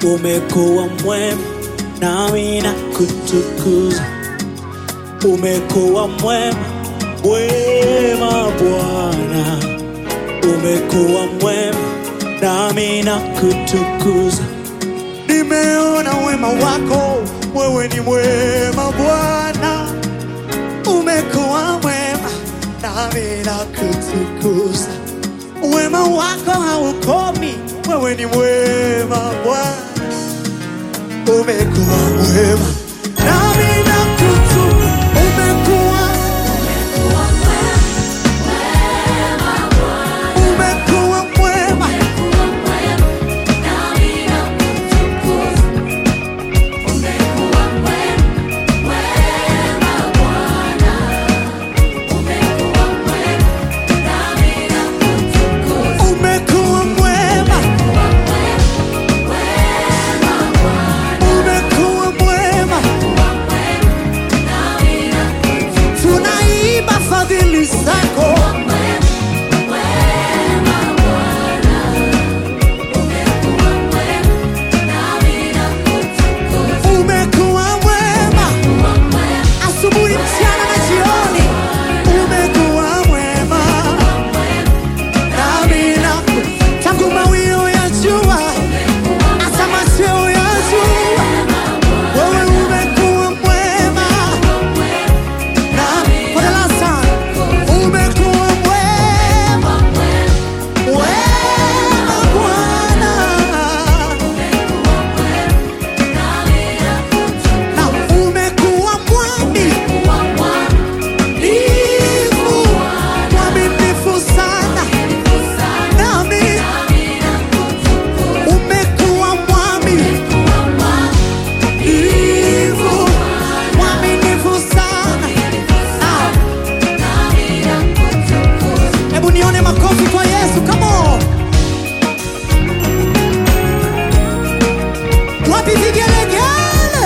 umekuwa mwema nami na kutukuza. Umekuwa mwema, mwema Bwana, umekuwa mwema nami na kutukuza. Nimeona wema wako, wewe ni mwema Bwana, umekuwa mwema nami na kutukuza. Wema wako haukomi, wewe ni mwema Bwana, umekuwa mwema nami na kutukuza. Umekuwa umekuwa mwema umekuwa mwema umekuwa mwema tunaimba fadhili zako umekuwa mwema asubuhi mchana na jioni umekuwa mwema nami naku tangu mawio ya jua hata machweo ya jua wewe umekuwa mwema na for the last time umekuwa mwema wema Bwana na umekuwa mwaminifu mwaminifu sana nami umekuwa mwaminifu mwaminifu sana Ah, hebu nione makofi kwa Yesu come on wapi vigelegele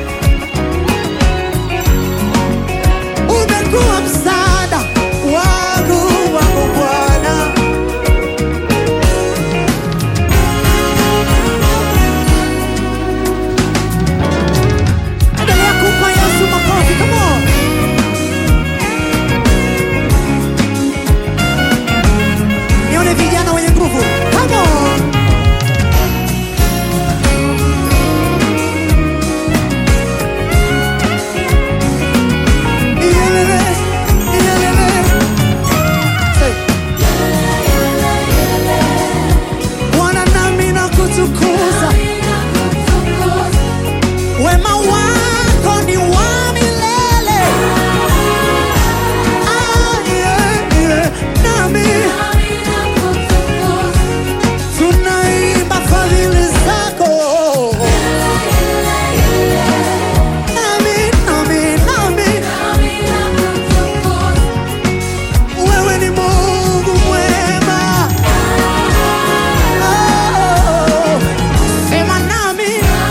umekuwa msaada wangu wangu Bwana endelea kumpa Yesu makofi come on nione vijana wenye nguvu come on Iyelele, iyelele. Say. Bwana nami nakutukuza wema wako ni wa milele Ah, yeah, yeah. nami tunaimba fadhili zako nami nami nami wewe ni Mungu mwema Oh, sema nami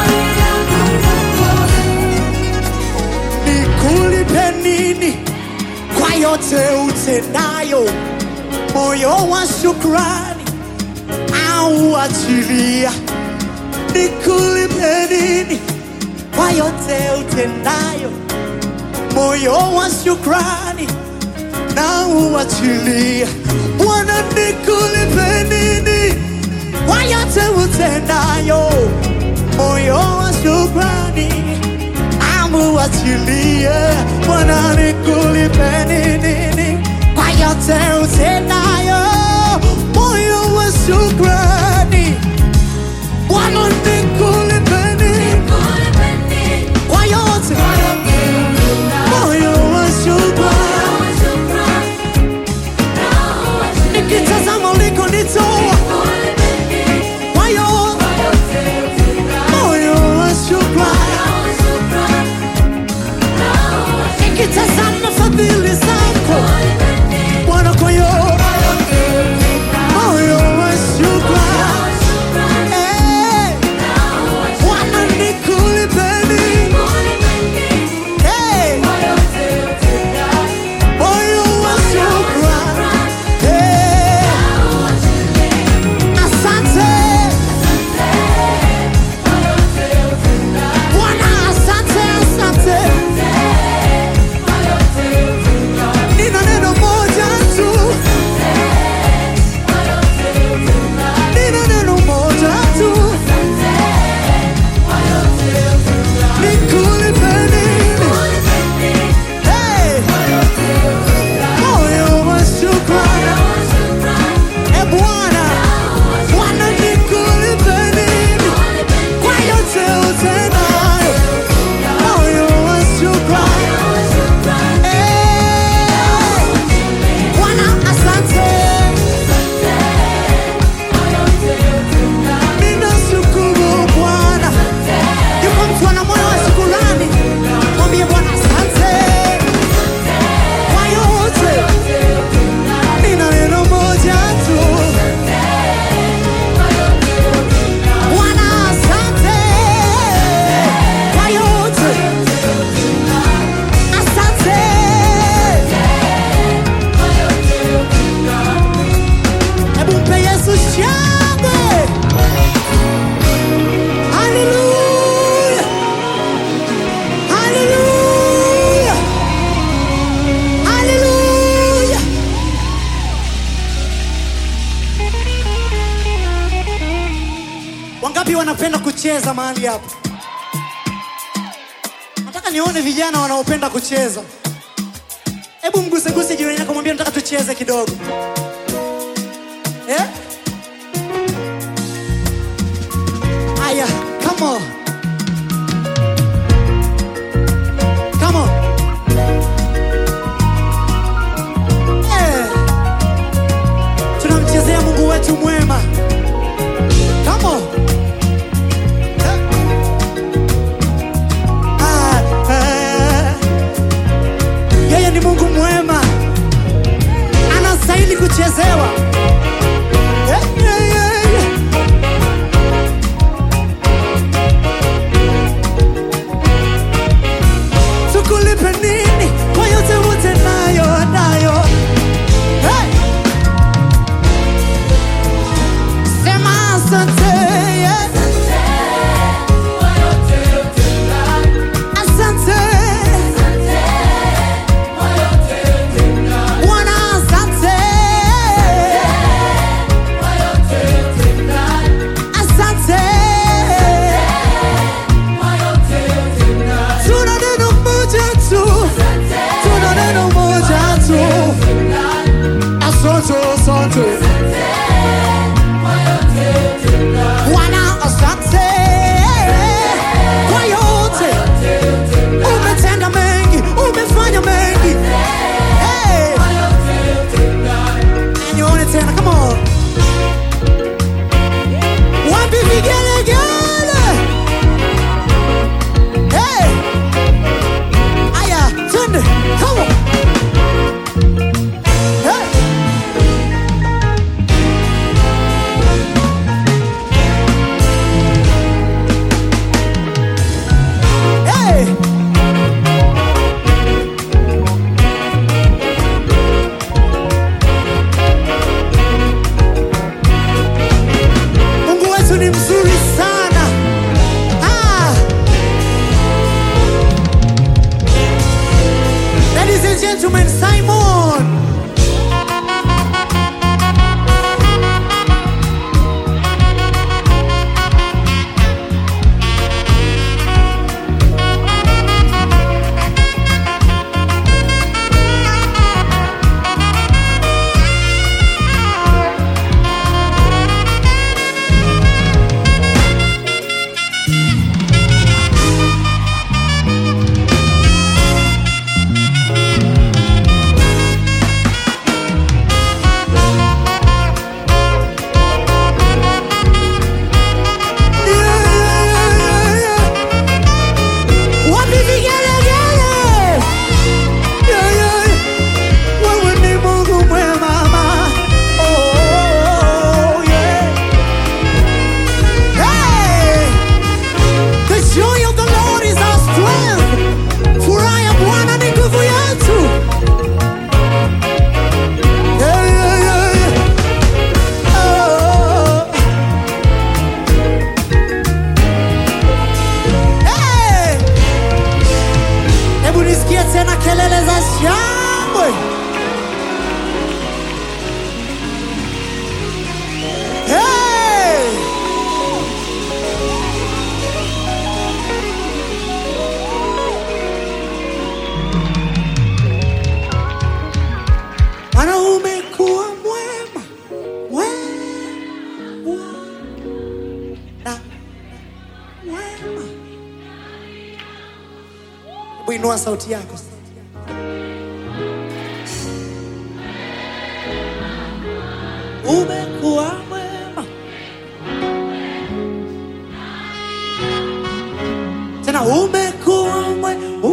nikulipe nini kwa yote utendayo, moyo wa shukrani au achilia. Nikulipe nini kwa yote utendayo, moyo wa shukrani na uachilia. Bwana, nikulipe nini kwa yote utendayo, moyo wa shukrani amuachilie. Bwana, nikulipe nini kwa yote utendayo, moyo wa shukrani. Bwana, nikulipe nini kwa yote, moyo wa shukrani. Nikitazama ulikonitoa kwa yote, moyo wa shukrani. Nikitazama fadhili zako Bwana, kwa kucheza mahali hapa. Nataka nione vijana wanaopenda kucheza. Hebu mguseguse jirani yako, mwambie nataka tucheze kidogo eh? Aya, come on. Come on. Eh. Tunamchezea Mungu wetu mwema. Come on. Eh. Ah, eh. Yeye ni Mungu mwema, anastahili kuchezewa. Eh, eh, eh, eh. Tukulipe nini kwa yote wote nayo nayo? Hey! Sema asante, yeah. Asante. Bwana asante. Asante. Tuna neno moja tu. Tuna neno moja tu. Asante, asante. Bwana asante kwa yote. Umetenda mengi, umefanya mengi. Hey. Nione tena, come on. Wapi vigelegele? Hey. Aya, twende. Come on. Hey. Hey. Mungu wetu ni mzuri sana. Ah. Ladies and gentlemen, Simon. Yeah, yeah, yeah, yeah. Wapi vigelegele? Yeah, yeah, yeah. Wewe ni Mungu mwema, mama. Oh, oh, oh, yeah. Hey! The joy of the Lord is our strength. Furaha ya Bwana ni nguvu yetu. Yeah, yeah, yeah, yeah. Oh. Hey! Hebu nisikie tena kelele za shangwe. Hey! Maana umekuwa mwema, wema, na wema. Hebu inua sauti yako. Umekuwa mwema. Tena umekuwa mwema,